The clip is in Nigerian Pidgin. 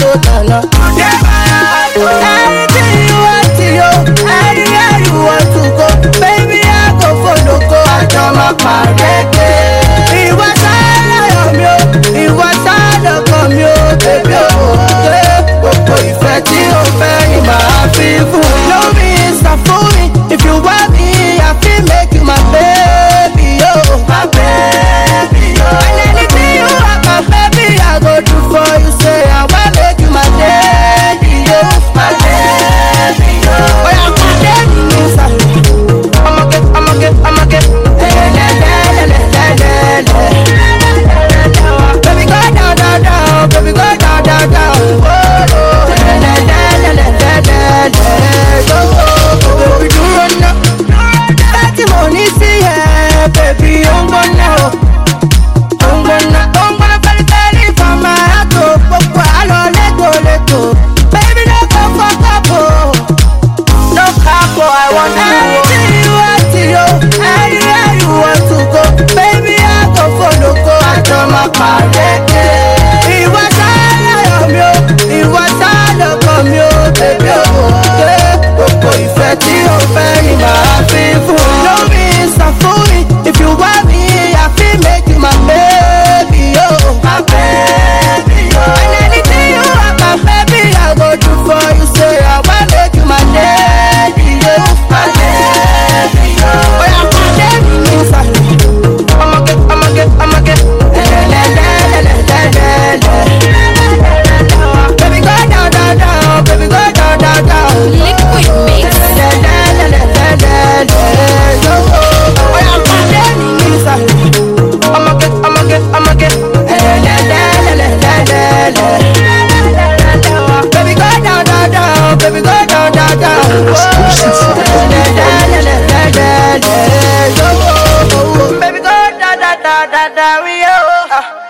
go tana. Anything you want to yo, anywhere you want to go, baby I go follow go. Àjọ máa pàdé. Ìwọ sáyọ̀ mi o, ìwọ sáyọ̀ kan mi o, bèbí o. Ṣé gbogbo ìfẹ́ tí o fẹ́ ni màá fi fún ẹ? Lómi ìsàfúnmi, if you want me, I fit make you my baby yo. My baby yo. And anything you want, my baby, I go do for you. Say I wan make you my lady yo. My lady yo. Oya pàdé mi ní sàlẹ̀. I'ma get, I'ma get, I'ma get. Baby go down, down, down. Baby go down, down, down. Oh, oh. Baby dúró ná. Láti mo ní sí ẹ, baby ó ń gbóná o. Ó ń gbóná, ó ń gbóná fẹ́lifẹ́li from my heart o. Gbogbo àlọ́ lẹ́tọ̀ọ́lẹ́tọ̀. Baby no go fuck up o. No capo, I want to Anything you want to yo, anywhere you want to go, baby I go follow go. Àjọ máa pàdé. Ìwọ sáyọ̀ mi o, ìwọ sáyọ̀ kan mi o, bèbí o. Ṣé gbogbo ìfẹ́ tí o fẹ́ ni màá fi fún ọ? Lómi ìsàfúnmi, if you want me, I fit make you my baby yo. My baby yo. And anything you want, my baby, I go do for you. Say I wan make you my lady yo. My lady yo. Oya pàdé mi ní ìsàlẹ̀. I'ma get, I'ma get, I'ma get. Baby go down, down, down. Baby go down, down, down. Liquid mix. Oya pàdé mi ní ìsàlẹ̀. I'ma get, I'ma get, I'ma get. Baby go down, down, down. Baby go down, down, down. Baby go down, down, down, down, down. We oh.